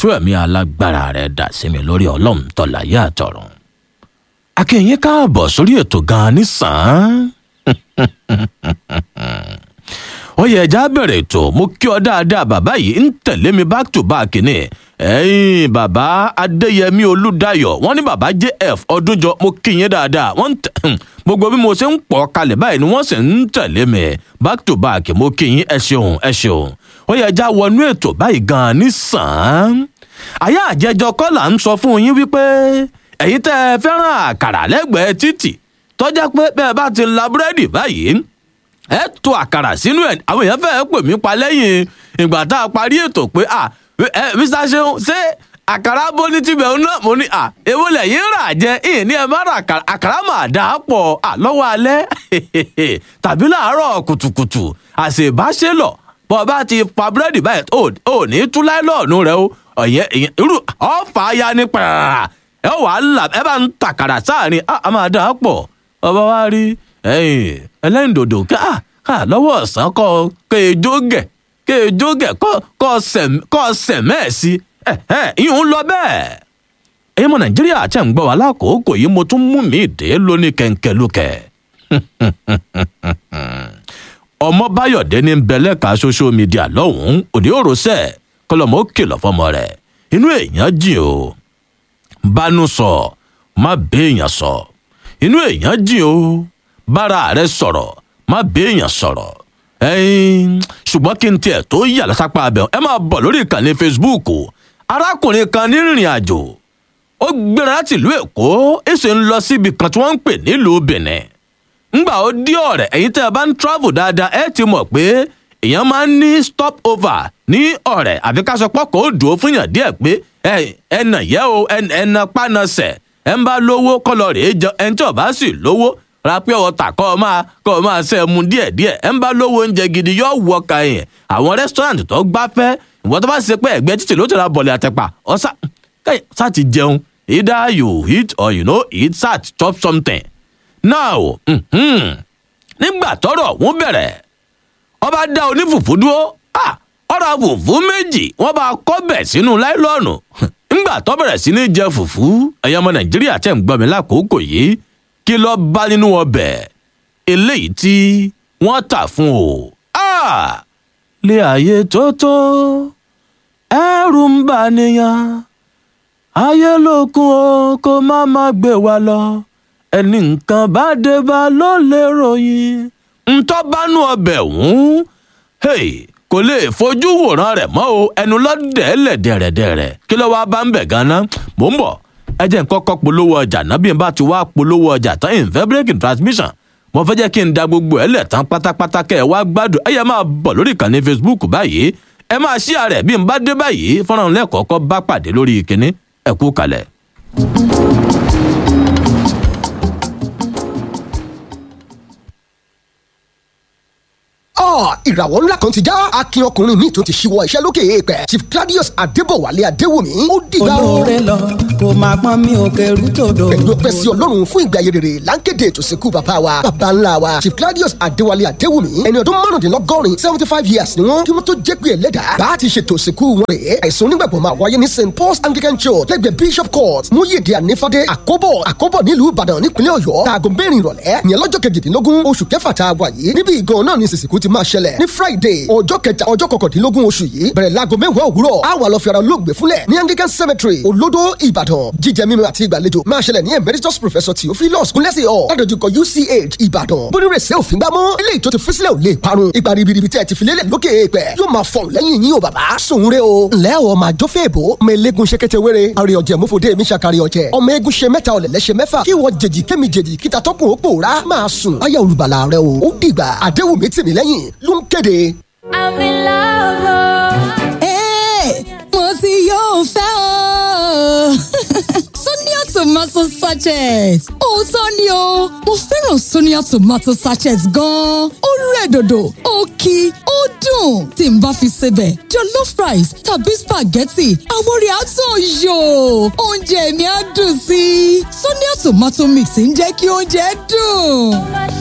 tú ẹ̀mí alágbára rẹ̀ dà sí mi lórí ọlọ́run tọ́láyé àtọ̀run. akínyìn káàbọ̀ sórí ètò gan-an nísàn-án. ó yẹ ẹja bẹ̀rẹ̀ ètò mo kí ọ dáadáa bàbá yìí ń tẹ̀lé mi back to back ni ẹ̀yin bàbá adéyẹmí olùdáyọ̀ wọ́n ní bàbá jf ọdúnjọ mo kí yín dáadáa wọ́n ń tẹ̀ gbogbo bí mo ṣe ń pọ̀ kalẹ̀ báyìí ni wọ́n sì ń tẹ̀lé mi back to back mo kí yín ẹ ṣeun ẹ ṣeun ó yẹ ẹja wọnú ètò báyìí gan-an nísàn-án àyà àjẹjọ kọ́ là ń sọ fún yín wípé ẹ̀yin tẹ́ ẹ fẹ́ràn àkàrà lẹ́gbẹ̀ẹ́ títì tọ́jà pé bẹ́ẹ̀ bá ti la búrẹ́dì báyìí ẹ tó àkàrà sínú ẹ àwọn èèyàn fẹ́ẹ́ pè mí pa lẹ́yìn ìgbà tá a parí ètò pé à ẹ mr seun ṣé àkàrà bóní tibẹ̀ ń náà mo ní à èwo lẹ́yìn rà jẹ ìyẹn ní ẹ má ra àkàrà àkàrà mà dà á pọ̀ à lọ́wọ́ alẹ́ tàbí láàárọ̀ kùtùkùtù àṣebáṣe lọ bọ́ bá ti pa búrẹ́dì báyìí ò ní tú láìlọ́ọ̀nù rẹ o ọ̀yẹ́ irú ọ̀fà ya ní pàrà ẹ wà á là ẹ bá ń tàkàrà sáàrin a máa dà á pọ̀ ọba wa rí ẹlẹ́yìndòdò ká lọ́wọ́ ọ̀sán kọ́ kéèjó gẹ̀ kéèjó gẹ̀ kọ́ sẹ̀mẹ́ẹ̀sì ìyún lọ bẹ́ẹ̀. èyí mọ nàìjíríà tẹ̀ ń gbọ́ wa lákòókò yìí mo tún mú mi dé lóní kẹ̀ǹkẹ̀lùkẹ̀. ọmọ báyọ̀dé ní bẹ̀lẹ́ka social media lọ́hùn-ún òde òròṣẹ́ kọlọ́mọ ó kìlọ̀ fọmọ rẹ̀ inú èèyàn jìn o bánú sọ má béèyàn sọ inú èèyàn jìn o bára rẹ sọ̀rọ̀ má béèyàn sọ̀rọ̀ ẹyin ṣùgbọ́n kí n tiẹ̀ tó yà lásápá abẹ ẹ máa bọ̀ lórí ìkànnì facebook arákùnrin kan ní rìnrìn àjò ó gbéra láti ìlú èkó èsè ń lọ síbi kan tí wọ́n ń pè nílùú benin ńgbà ó dí ọ̀rẹ́ ẹ̀yin tẹ́ ẹ bá ń travel dáadáa ẹ ti mọ̀ pé èèyàn máa ń ní stop over ní ọ̀rẹ́ àfi ká sọ pọ́kọ̀ ó dùn ó fún yàn díẹ̀ pé ẹnà yẹ o ẹnà pánasẹ̀ ẹ ń bá lówó kọlọ rèé jẹ ẹni tí ò bá sì lówó ra pé ọ̀tà kọ́ ọ máa kọ́ ọ máa ṣe mu díẹ̀ díẹ̀ ẹ ń bá lówó oúnjẹ gidi yóò wọ ka yẹn àwọn rẹ́sítọ́ràǹtì tó gbáfẹ́ ìwọ́n tó bá ṣe pé ẹ̀gbẹ́ títì ló ti ra bọ̀lẹ̀ àtẹ̀pà ọ̀sà sá ti jẹun either you eat or you no eat sat chop something. now nígbà tọrọ wọn bẹ̀rẹ̀ ọba dá onífùfú dúró ọ̀rọ̀ fùfú méjì wọ́n bá kọ́ bẹ̀ sínú láìlọ́ọ̀nù ńgbà tó bẹ̀rẹ̀ sí ní jẹ fùfú ẹ̀yọ́ ọmọ nàìjíríà tẹ̀ ń gbọ́ mi lákòókò yìí kí ló bá nínú ọbẹ̀ eléyìí tí wọ́n tà fún o. lé ayé tó tó ẹrù ń bà nìyàn ayé lókun o kó má má gbé wa lọ ẹni nǹkan bá dé bá ló lè ròyìn ntọ́ bá nú ọbẹ̀ ọ̀hún kò lè fojú wòran rẹ̀ mọ́ o ẹnu lọ́dẹ̀ lẹ̀dẹ̀rẹ̀dẹ̀rẹ̀ kí ló wá bá ń bẹ̀ ganan mò ń bọ̀ ẹ jẹ́ nǹkan kọ́ polówó ọjà náà bí n bá ti wá polówó ọjà tán ìfẹ́ breaking transmission mo fẹ́ jẹ́ kí n da gbogbo ẹ̀ lẹ̀ tán pátápátá kẹ́ ẹ wá gbádùn ẹ yẹ máa bọ̀ lórí ìkànnì facebook báyìí ẹ máa ṣí ààrẹ bí n bá dé báyìí fọ́nrán lẹ́kọ̀ọ́kọ́ bá pàdé lórí ìkíní ẹ kú kalẹ̀. ìràwọ̀ ńlá kan ti já akin ọkùnrin mi tún ti ṣíwọ́ iṣẹ́ lókè èèpẹ̀ chief claudius adébọ̀wálé adéwùmí ó dìgbà o. olóore lọ kò máa pọ́n mi ò kẹrù tòdò. pẹ̀lú ọpẹ́ sí ọlọ́run fún ìgbé ayé rere láńkéde ètò ìsìnkú bàbá wa bàbá ńlá wa chief claudius adéwálé adéwùmí ẹni ọdún márùndínlọ́gọ́rin seventy five years ni wọ́n kí wọ́n tó jẹ́ pé ẹlẹ́dà bá ti ṣètò ìsìnkú wọn rèé àìsàn onígbàgbọ́ máa wáyé ní st paul's anglican church lẹ́gbẹ̀ẹ́ bishop court múyèdè ànífàdé àkóbọ̀ àkóbọ̀ nílùú ìbàdàn nípínlẹ̀ ọ̀yọ́ taago mẹ́rin ìrọ̀lẹ́ ìyẹn lọ́jọ́ kejìdínlógún oṣù kẹfà tá a wà yìí níbi ìgan náà ni ìsìnkú ti máa ṣẹlẹ̀ ní friday ọjọ́ kẹta ọjọ́ kọkàndínlógún oṣù yìí bẹ̀rẹ̀ láago mẹ́wàá òwúrọ̀ a wà lọ fi ara olóògbé fúnlẹ̀ ní anglican cemetery olódó ìbàdàn jíjẹ mímu àti ìgbàlejò máa ṣẹlẹ̀ ní emeritus professor theophilus kúnlẹ́sì ọ̀ ládojúkọ uch ìbàdàn bónírèsè òfin gbámọ́ eléyìí tó ti fi sílẹ̀ ò lè parun ipa ribiribi tí ẹ ti fi lélẹ̀ lókè èèpẹ̀ yóò máa fọ̀n lẹ́yìn yín o bàbá sòwúrẹ́ o ǹlẹ́ o máa jó fèèbó ọmọ eléegun ṣe kété wéré àrè ọ̀jẹ̀ mọ́fọ́dé mi ṣàkàrẹ̀ ọ̀jẹ̀ ọmọ eégún ṣe mẹ́ta ọ̀lẹ̀lẹ̀ ṣe mẹ́fà kí wọ́n jèjì kémi jèjì kíta tọ́kùn ó pòórá máa sùn ayé olùbàlà rẹ o ó dìgbà àdéhùn tì mí lẹ́yìn ló ń kéde I'm in love. Hey, mo ti yóò fẹ́ o. Sonia tomato sachet. Òótọ́ ni o, mo fẹ́ràn Sonia tomato sachet gan-an. Ó rẹ̀ dòdò, ó kí, ó dùn. Tí n bá fi sebẹ̀, jollof rice tàbí spaghetti, àwọn orí àtún yò. Oúnjẹ mi á dùn sí i. Sonia tomato mix ń jẹ́ kí oúnjẹ dùn.